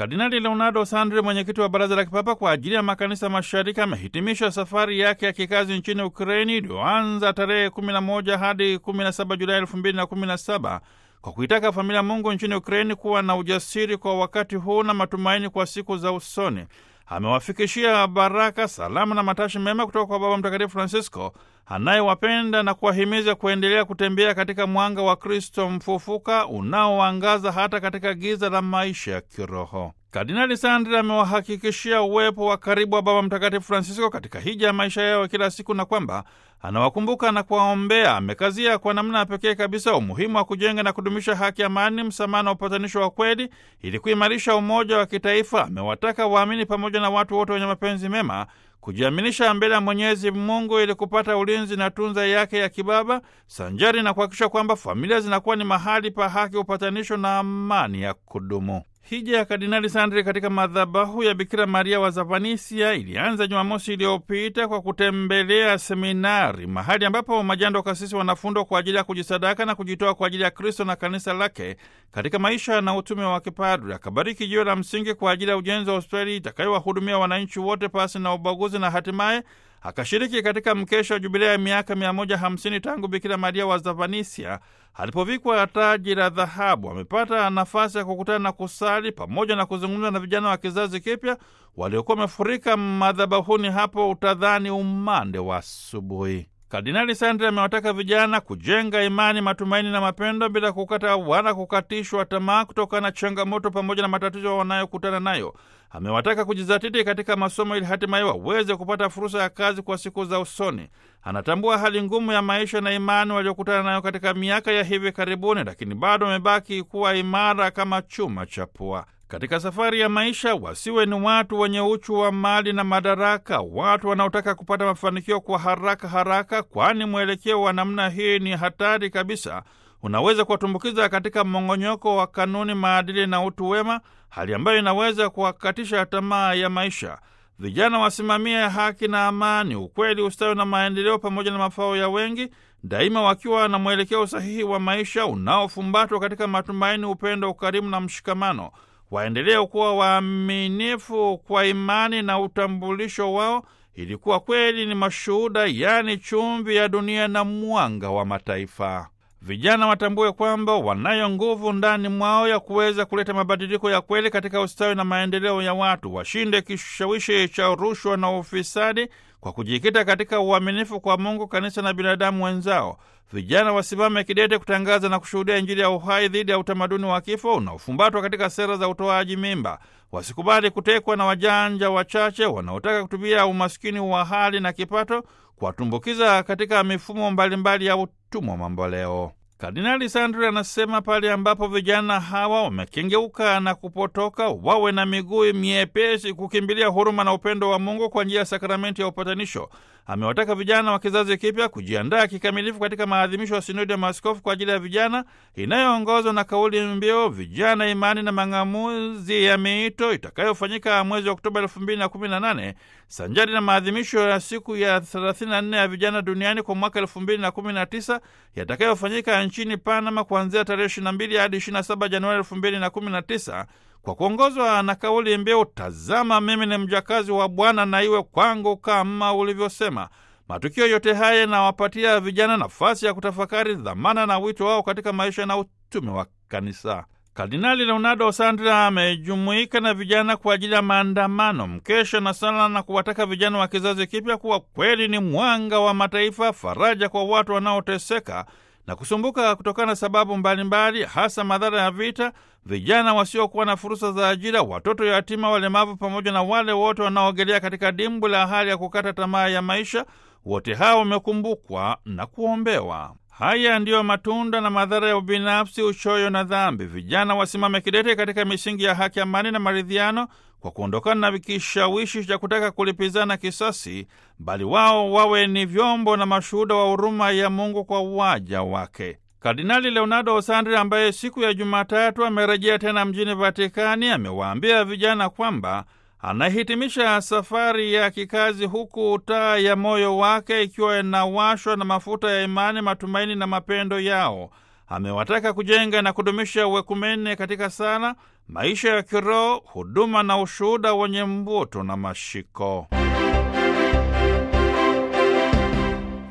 Kardinali Leonardo Sandri, mwenyekiti wa Baraza la Kipapa kwa ajili ya Makanisa Mashariki, amehitimisha safari yake ya kikazi nchini Ukraini iliyoanza tarehe 11 hadi 17 Julai 2017 kwa kuitaka familia Mungu nchini Ukraini kuwa na ujasiri kwa wakati huu na matumaini kwa siku za usoni. Amewafikishia baraka, salamu na matashi mema kutoka kwa Baba Mtakatifu Francisco anayewapenda na kuwahimiza kuendelea kutembea katika mwanga wa Kristo mfufuka unaoangaza hata katika giza la maisha ya kiroho. Kardinali Sandri amewahakikishia uwepo wa karibu wa Baba Mtakatifu Francisco katika hija ya maisha yao kila siku na kwamba anawakumbuka na kuwaombea. Amekazia kwa namna ya pekee kabisa umuhimu wa kujenga na kudumisha haki, amani, msamaha na upatanisho wa kweli ili kuimarisha umoja wa kitaifa. Amewataka waamini pamoja na watu wote wenye mapenzi mema kujiaminisha mbele ya Mwenyezi Mungu ili kupata ulinzi na tunza yake ya kibaba, sanjari na kuhakikisha kwamba familia zinakuwa ni mahali pa haki, upatanisho na amani ya kudumu. Hija ya Kardinali Sandri katika madhabahu ya Bikira Maria wa Zavanisia ilianza Jumamosi iliyopita kwa kutembelea seminari, mahali ambapo majando kasisi wanafundwa kwa ajili ya kujisadaka na kujitoa kwa ajili ya Kristo na kanisa lake katika maisha na utume wa kipadri. Akabariki jiwe la msingi kwa ajili ya ujenzi wa hospitali itakayowahudumia wananchi wote pasi na ubaguzi, na hatimaye akashiriki katika mkesha wa jubilea ya miaka 150 tangu Bikira Maria wa Zavanisia alipovikwa taji la dhahabu. Amepata nafasi ya kukutana na kusali pamoja na kuzungumza na vijana wa kizazi kipya waliokuwa wamefurika madhabahuni hapo, utadhani umande wa asubuhi. Kardinali Sandri amewataka vijana kujenga imani, matumaini na mapendo bila kukata wala kukatishwa tamaa kutokana na changamoto pamoja na matatizo wanayokutana nayo. Amewataka kujizatiti katika masomo ili hatimaye waweze kupata fursa ya kazi kwa siku za usoni. Anatambua hali ngumu ya maisha na imani waliokutana nayo katika miaka ya hivi karibuni, lakini bado wamebaki kuwa imara kama chuma cha pua. Katika safari ya maisha wasiwe ni watu wenye uchu wa mali na madaraka, watu wanaotaka kupata mafanikio kwa haraka haraka, kwani mwelekeo wa namna hii ni hatari kabisa. Unaweza kuwatumbukiza katika mmong'onyoko wa kanuni, maadili na utu wema, hali ambayo inaweza kuwakatisha tamaa ya maisha. Vijana wasimamie haki na amani, ukweli, ustawi na maendeleo, pamoja na mafao ya wengi, daima wakiwa na mwelekeo sahihi wa maisha unaofumbatwa katika matumaini, upendo, ukarimu na mshikamano. Waendelee kuwa waaminifu kwa imani na utambulisho wao, ili kuwa kweli ni mashuhuda, yaani chumvi ya dunia na mwanga wa mataifa. Vijana watambue kwamba wanayo nguvu ndani mwao ya kuweza kuleta mabadiliko ya kweli katika ustawi na maendeleo ya watu. Washinde kishawishi cha rushwa na ufisadi kwa kujikita katika uaminifu kwa Mungu, kanisa na binadamu wenzao. Vijana wasimame kidete kutangaza na kushuhudia Injili ya uhai dhidi ya utamaduni wa kifo unaofumbatwa katika sera za utoaji mimba. Wasikubali kutekwa na wajanja wachache wanaotaka kutumia umaskini wa hali na kipato kuwatumbukiza katika mifumo mbalimbali ya utumwa mamboleo. Kardinali Sandri anasema pale ambapo vijana hawa wamekengeuka na kupotoka, wawe na miguu miepesi kukimbilia huruma na upendo wa Mungu kwa njia ya sakramenti ya upatanisho. Amewataka vijana wa kizazi kipya kujiandaa kikamilifu katika maadhimisho ya sinodi ya maaskofu kwa ajili ya vijana inayoongozwa na kauli mbiu vijana, imani na mang'amuzi ya miito itakayofanyika mwezi wa Oktoba elfu mbili na kumi na nane sanjari na maadhimisho ya siku ya 34 ya vijana duniani kwa mwaka elfu mbili na kumi na tisa yatakayofanyika nchini Panama kuanzia tarehe 22 hadi 27 Januari elfu mbili na kumi na tisa kwa kuongozwa na kauli mbiu tazama mimi ni mjakazi wa Bwana na iwe kwangu kama ulivyosema. Matukio yote haya yanawapatia vijana nafasi ya kutafakari dhamana na wito wao katika maisha na utume wa kanisa. Kardinali Leonardo Sandra amejumuika na vijana kwa ajili ya maandamano, mkesha na sala, na kuwataka vijana wa kizazi kipya kuwa kweli ni mwanga wa mataifa, faraja kwa watu wanaoteseka na kusumbuka kutokana na sababu mbalimbali mbali, hasa madhara ya vita, vijana wasiokuwa na fursa za ajira, watoto yatima, walemavu, pamoja na wale wote wanaogelea katika dimbwi la hali ya kukata tamaa ya maisha. Wote hao wamekumbukwa na kuombewa. Haya ndiyo matunda na madhara ya ubinafsi, uchoyo na dhambi. Vijana wasimame kidete katika misingi ya haki, amani na maridhiano, kwa kuondokana na kishawishi cha kutaka kulipizana kisasi, bali wao wawe ni vyombo na mashuhuda wa huruma ya Mungu kwa waja wake. Kardinali Leonardo Sandri, ambaye siku ya Jumatatu amerejea tena mjini Vatikani, amewaambia vijana kwamba anahitimisha safari ya kikazi huku taa ya moyo wake ikiwa inawashwa na mafuta ya imani, matumaini na mapendo yao. Amewataka kujenga na kudumisha uwekumene katika sala, maisha ya kiroho, huduma na ushuhuda wenye mvuto na mashiko.